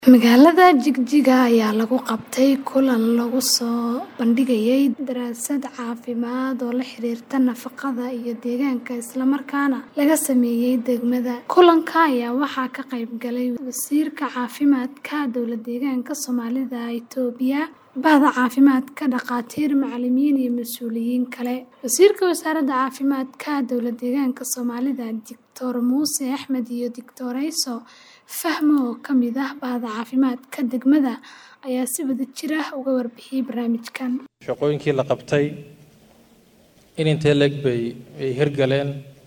Magaalada Jigjiga ayaa lagu qabtay kulan lagu soo bandhigayay daraasad caafimaad oo la xiriirta nafaqada iyo deegaanka isla markaana laga sameeyay degmada. Kulanka ayaa waxaa ka qayb galay Wasiirka Caafimaadka Dowladdeegaanka Soomaalida Itoobiya, Bahda Caafimaadka, dhakhaatiir, macallimiin iyo mas'uuliyiin kale. Wasiirka Wasaaradda Caafimaadka Dowladdeegaanka Soomaalida, Dictor Muuse Axmed iyo Dictorayso Fahmo oo ka mid ah Bahda Caafimaadka degmada ayaa si wadajir ah uga warbixiyay barnaamijkan. shaqooyinkii la qabtay in intee leeg bay ay hirgaleen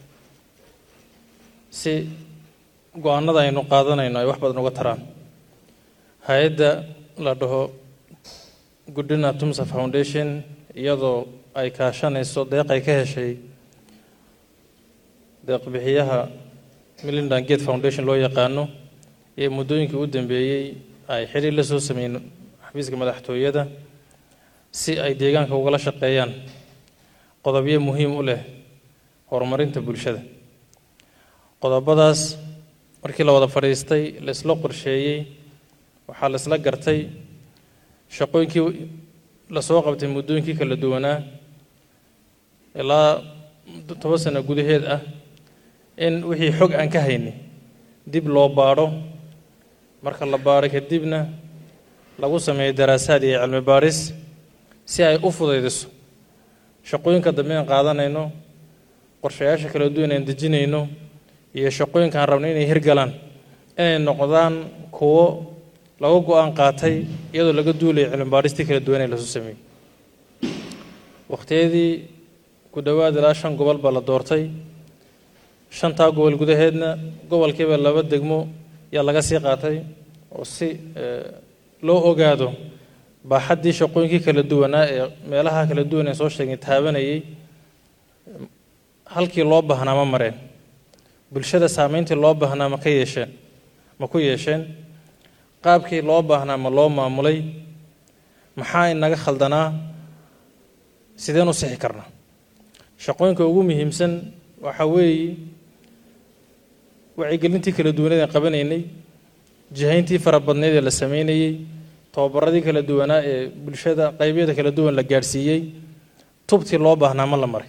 si go-aanada aynu qaadanayno ay wax badan uga taraan hay-adda la dhaho Goodina Tumsa Foundation iyadoo ay kaashanayso deeq ay ka heshay deeq-bixiyaha Melinda Gates Foundation loo yaqaano ee muddooyinkii u dambeeyey ay xiriir la soo sameeyeen xafiiska madaxtooyada si ay deegaanka ugala shaqeeyaan qodobyo muhiim u leh horumarinta bulshada qodobadaas markii la wada fadhiistay la isla qorsheeyey waxaa la isla gartay shaqooyinkii lasoo qabtay muddooyinkii kala duwanaa ilaa toban sano gudaheed ah in wixii xog aan ka haynay dib loo baadho marka la baadho kadibna lagu sameeyo daraasaad iyo cilmi baadhis si ay u fudaydiso shaqooyinka dambe aan qaadanayno qorshayaasha kala duwan aan dejinayno iyo shaqooyinka aan rabno inay hirgalaan inay noqdaan kuwo laga go-aan qaatay iyadoo laga duulayo cilmi baadhistii kala duwan ee lasoo sameeyey waqtiyadii ku dhowaad ilaa shan gobol baa la doortay shantaa gobol gudaheedna gobolkiiba laba degmo yaa laga sii qaatay oo si loo ogaado baaxaddii shaqooyinkii kala duwanaa ee meelaha kala duwan ee soo sheegay taabanayay halkii loo baahnaa ma mareen bulshada saameyntii loo baahnaa ma ka yeesheen ma ku yeesheen qaabkii loo baahnaa ma loo maamulay maxaa inaga khaldanaa sideen u sixi karnaa shaqooyinka ugu muhiimsan waxaa weeye wacyigelintii kala duwaneed aan qabanaynay jihayntii fara badneed ee la sameynayey tababaradii kala duwanaa ee bulshada qaybyada kala duwan la gaadhsiiyey tubtii loo baahnaa ma la maray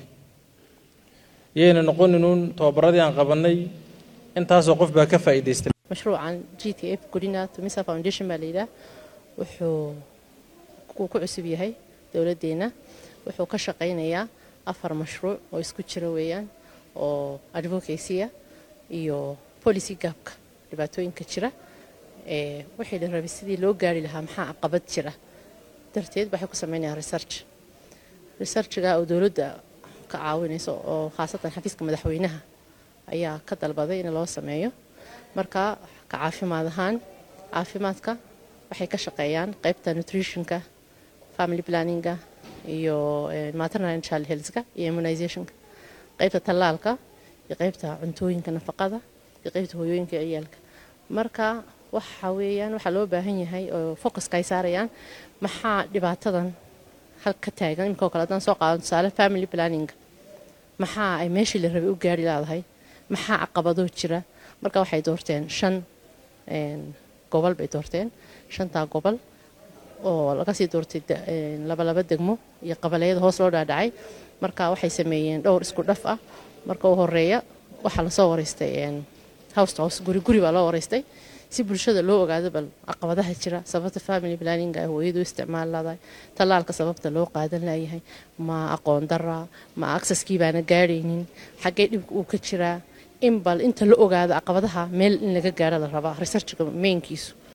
yayna noqoninuun tababaradii aan qabanay intaasoo qof baa ka faa'iidaystay mashruucan g t f godina tumisa foundation baa layidhaah wuxuu ku cusub yahay dowladdeena wuxuu ka shaqaynayaa afar mashruuc oo isku jira weeyaan oo advocacy-a iyo policy gaabka dhibaatooyinka jira wixii la rabay sidii loo gaari lahaa maxaa caqabad jira darteed waxay ku sameynayaan research researchga oo dowladda ka caawinayso oo khaasatan xafiiska madaxweynaha ayaa ka dalbaday in loo sameeyo marka ka caafimaad ahaan caafimaadka waxay ka shaqeeyaan qaybta nutritionka family planninga iyo maternal and child healthka iyo immunizationka qaybta tallaalka iyo qaybta cuntooyinka nafaqada iyo qaybta hooyooyinka ciyaalka marka waxa weeyaan waxaa loo baahan yahay oo focuska ay saarayaan maxaa dhibaatadan halka taagan imika oo kale haddaan soo qaado tusaale family planninga maxaa ay meeshii la rabay u gaari laadahay maxaa caqabadoo jira marka waxay doorteen shan gobol bay doorteen shantaa gobol oo laga sii doortay labalaba degmo iyo qabaleyada hoos loo dhaadhacay marka waxay sameeyeen dhowr isku dhaf ah marka u horeeya waxaa lasoo wareystay house to house guri guri baa loo wareystay si bulshada loo ogaado bal caqabadaha jira sababta family planninga ay hooyadu isticmaal laadahay tallaalka sababta loo qaadan layahay ma aqoon daraa ma aksaskii baana gaadhaynin xaggee dhibka uu ka jiraa in bal inta la ogaado caqabadaha meel in laga gaaro la rabaa researchka mainkiisu